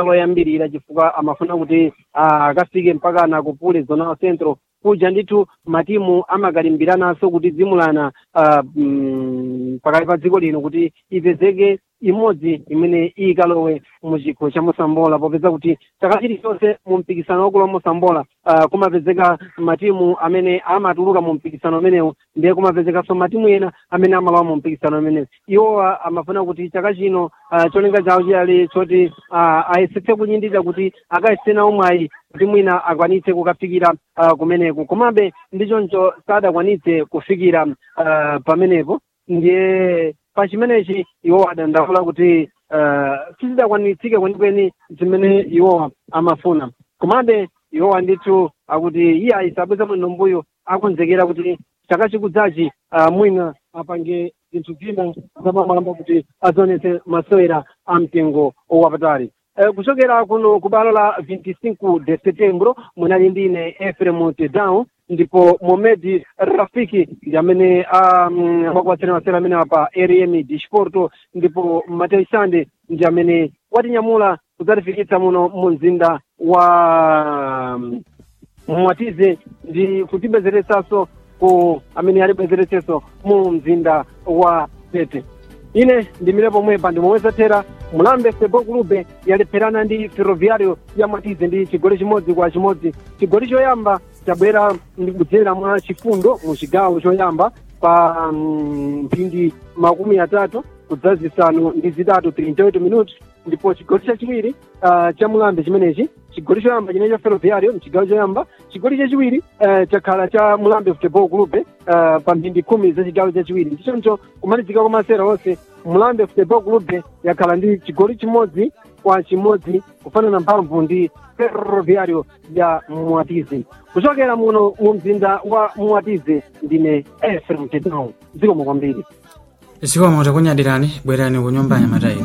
loyambirira chifukwa amafuna kuti ah, akafike mpaka na kupule zonal central kuja ndithu matimu amakalimbiranaso kuti dzimulana ah, mm, pakati pa dziko lino kuti ipezeke imodzi imene ikalowe muchikho cha mosambola popeza kuti chaka chilichonse mu mpikisano wakulu wa mosambola uh, kumapezeka matimu amene amatuluka mu mpikisano umenewu ndiye kumapezekanso matimu ena amene amalowa mu mpikisano umenewu iwowa amafuna kuti chaka chino uh, cholinga chawo chiyali choti uh, ayesetse kunyindira kuti akayesena omwayi kuti mwina akwanitse kukafikira uh, kumeneku komabe ndi choncho sadakwanitse kufikira uh, pamenepo ndiye pa chimenechi iwo adandaula kuti uh, sizidakwanitsike kwenikweni zimene iwowa amafuna komabe iwowa ndithu akuti iye ayisabweza mwino mbuyo akonzekera kuti chaka chikudzachi uh, mwina apange zinthu zina zapamwamba kuti azionetse masewera a mtengo wapatali Eh, kuchokera kuno ku balo la 25 de setembro munali ndine Ephraim Tedown ndipo Mohamed Rafiki ndi amene um, amakupatsira masewera amene apa rm disporto ndipo Matei Sande ndi amene watinyamula kudzatifikitsa muno mu mzinda wa um, mwatize ndi kutibwezeretsanso ku amene alibwezeretsenso mu mzinda wa tete ine ndimire pomwepa ndimomwezathera mulambe football club yalepherana ndi ferroviario ya mwatize ndi chigoli chimodzi kwa chimodzi chigoli choyamba chabwera ndi kudzera mwa chifundo mu chigawo choyamba pa mm, mphindi makumi atatu kudza zisanu ndi zitatu 38 minuti ndipo chigoli chachiwiri uh, cha mulambe chimenechi chigoli choyamba chine cha ferroviario mchigawo choyamba chigoli chachiwiri uh, chakhala cha mulambe football club uh, pa mphindi khumi za chigawo chachiwiri ndichoncho kumalizika kwa masera onse mulambe football club yakhala ndi chigoli chimodzi kwa chimodzi kufanana mphamvu ndi ferroviario ya mwatize kuchokera muno mu mzinda wa mwatize ndine Ephraim Tedown zikomo kwambiri zikomo takunyadirani bwerani ku nyumba ya matayi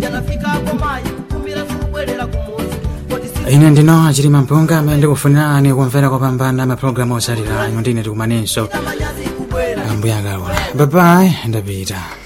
ine ndino achilima mpunga amene ndikufunirani kumvera kopambana mapulogalamu osalira ino ndine tikumanenso ambuya akalola babayi ndapita